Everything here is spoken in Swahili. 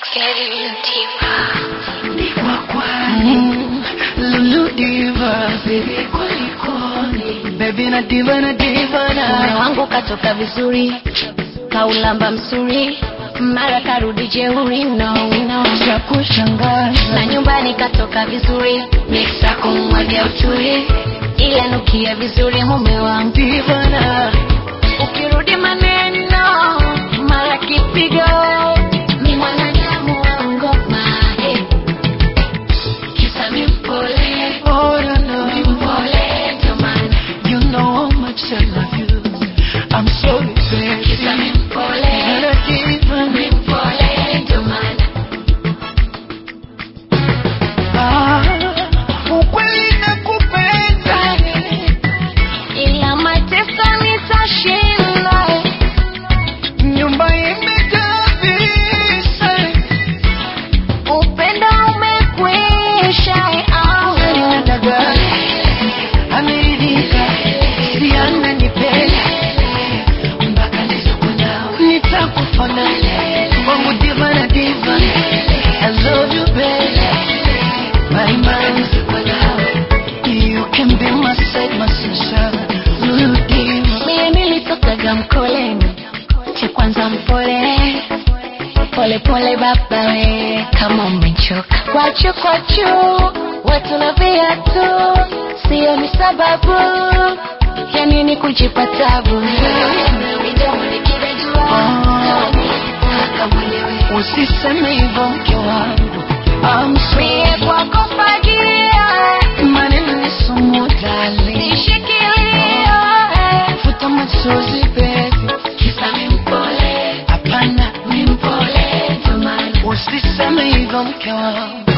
Mm, Lulu diva baby kulikoni baby na diva na diva Mume na wangu katoka vizuri, kaulamba msuri, mara karudi jeuri, no, no. cha kushangaza Na nyumbani katoka vizuri, miksa kumwagia uturi, ila nukia vizuri mume wangu. diva na Ukirudi maneno, mara kipigo, ni mwanadamu wa ngoma, hey. Kisa mi mpole, oh no no mpole, ndo maana. you know how much I love you I'm sorry Kisa baby mi mpole, na diva mi mpole, ndo maana. ah ukweli nakupenda ila mateso nitashinda. nyumba imejaa visa Upendo umekwisha, au Daga ameridhika, si ananipenda mpaka nisokonawe, nitakufa nawe wangu diva na diva. I love you baby, my man, you can be my side, my sunshine, Lulu diva. mie nilitokaga mkoleni, cha kwanza mpole pole pole baba we, kama umechoka kwachu kwachu, watu na viatu, sio ni sababu ya nini kujipa tabu. Usiseme hivyo mke wangu, I'm Mie sorry, kwako fagia, maneno ni sumu darling. nishikilia Futa machozi baby, kisa mi mpole hapana mi mpole ndo maana Usiseme hivyo mke wangu